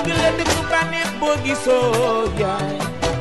dëgg la dëgg bànneex boo gisoo yaay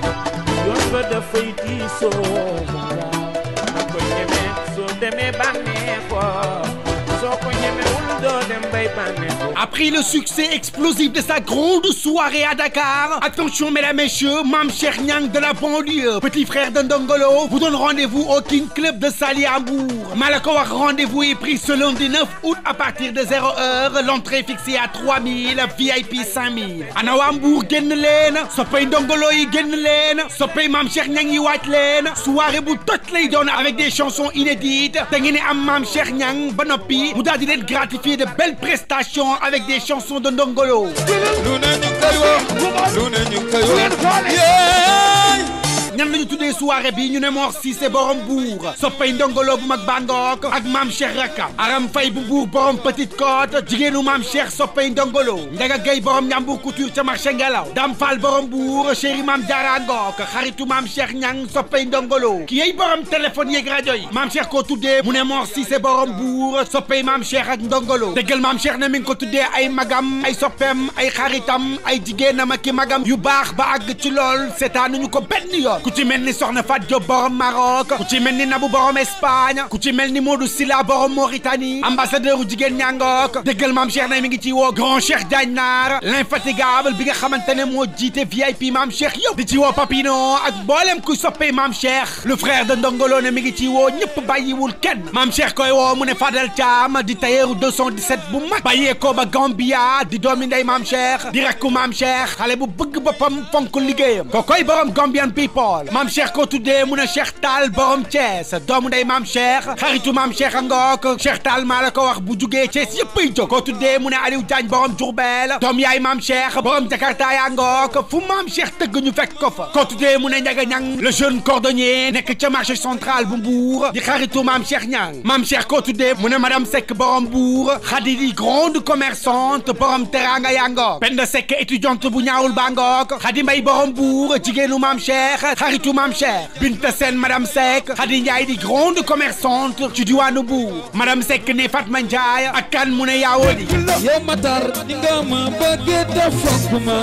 yoon ba dafay diisoo waaw na ko ñemee soo demee bànneexoo soo ko ñemewul doo dem bay bànneexoo Après le succès explosif de sa grande soirée à Dakar, attention mesdames, messieurs, Mam Cheikh Nyang de la banlieue, petit frère de Ndongolo, vous donne rendez-vous au King Club de Saly à Hambourg. Malakowak rendez-vous est pris ce lundi 9 août à partir de 0 heure, l'entrée fixée à 3000, VIP 5000. Ana waa Hambourg génn leen, soppay Ndongolo yi génn leen, soppay Mam Cheikh Nyang yi waaj leen, soirée bu toj lay doon avec des chansons inédites, da ngeen di am Mam Cheikh Nyang ba noppi mu daal di leen gratifier de belles prestations avec des chansons de Ndongolo. lu ne ñu koy wax lu ne ñu koy wax yeey ñan lañu tuddee soirée bi ñu ne Mor Cissé borom buur soppay ndongolo bu mag bangook ak maam Cheikh Rakam Aram Fay bu buur borom Petite Côte jigéenu maam Cheikh soppay ndongolo Njaga Gay borom Ñambur Couture ca marché Ngelaw Dam Fall borom buur chéri maam Jaara Ngook xaritu maam Cheikh Ñang soppay ndongolo ki yey borom téléphone yeeg rajo yi maam Cheikh ko tuddee mu ne Mor Cissé borom buur soppay maam Cheikh ak ndongolo dëggal maam Cheikh ne mi ngi ko tuddee ay magam ay soppeem ay xaritam ay jigéenam ak i magam yu baax ba àgg ci lool seetaanuñu ko benn yoon ku ci mel ni Soxna Fat Diop borom Maroc ku ci mel ni Nabou borom Espagne ku ci mel ni Modou Silla borom Mauritanie ambassadeur u jigéen ñangook dëggal maam Cheikh ne mi ngi ci woo grand Cheikh Diagne Naar l'infatigable bi nga xamante ne moo jiite VIP maam Cheikh yëpp di ci woo Papino ak mboolem kuy soppee maam Cheikh le frère de Ndongolo ne mi ngi ci woo ñëpp bàyyiwul kenn maam Cheikh koy woo mu ne Fadel Thiam di tailleur 217 bu mag bàyyeekoo ba Gambia di doomi ndey maam Cheikh di rakku maam Cheikh xale bu bëgg boppam fonk liggéeyam ko koy borom Gambian people maam Cheikh ko tuddee mu ne Cheikh Tall borom Thiès doomu ndey maam Cheikh xaritu maam Cheikh a ngook Cheikh Tall maa la ko wax bu jugee Thiès yëpp ay jóg ko tuddee mu ne Aliou Diagne borom Diourbel doom yaay maam Cheikh borom Jakarta yaa ngook fu maam Cheikh tëgg ñu fekk ko fa ko tuddee mu ne Ndiaga Niang le jeune cordonnier nekk ca marché central bu Mbour di xaritu maam Cheikh Niang maam Cheikh ko tuddee mu ne madame Seck borom Mbour Khady di grande commerçante borom teranga yaa ngook Penda Seck étudiante bu ñaawul baa ngook Khady Mbay borom Mbour jigéenu maam Cheikh xaritu maam Cheikh Binta Sène madame Seck Khady Ndiaye di grande commerçante ci diwaanu Mbour madame Seck ne Fatma Ndiaye ak kan mu ne Yaawodi yow Matar ni nga ma bëggee te fonk ma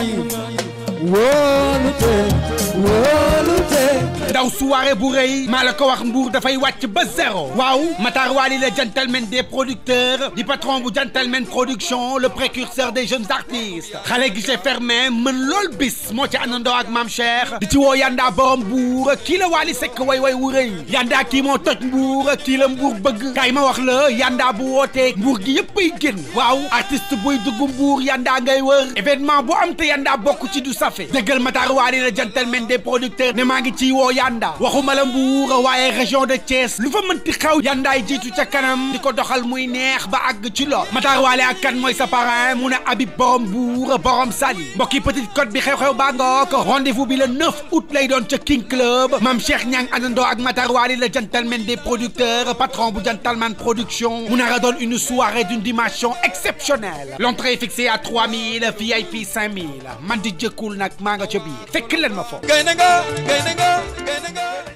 yi wóolute wóolute ndaw soirée bu rëy maa la ko wax Mbour dafay wàcc ba zéro waaw Matar Wali le gentleman des producteurs di patron bu gentleman production le précurseur des jeunes artistes xale guichet fermé mën lool bis moo ci àndandoo ak Mame Cheikh di ci woo Yanda borom Mbour kii la Wali Seck way way wu rëy Yanda kii moo toj Mbour kii la Mbour bëgg kaay ma wax la Yanda bu wootee Mbour gi yëpp ay génn waaw artiste buy dugg Mbour Yanda ngay wër événement bu am te Yanda bokk ci du safe dëggal Matar Wali le gentleman des producteurs ne maa ngi ci woo Yanda waxuma la Mbour waaye région de Thiès lu fa mënti xaw yandaay jiitu ca kanam di ko doxal muy neex ba àgg ci lool Matar Wali ak kan mooy sa parrain mu ne Habib borom Mbour borom Saly mbokki Petite Côte bi xew-xew baa ngook rendez-vous bi le 9 août lay doon ca King Club Mame Cheikh Niang àndandoo ak Matar Wali le gentleman des producteurs patron bu gentleman production mu nar a doon une soirée d'une dimension exceptionnelle l'entrée est fixée à 3000 VIP 5000 man di jëkkul nag maa nga ca biir fekk leen ma foofu gaynde nga gaynde nga gaynde nga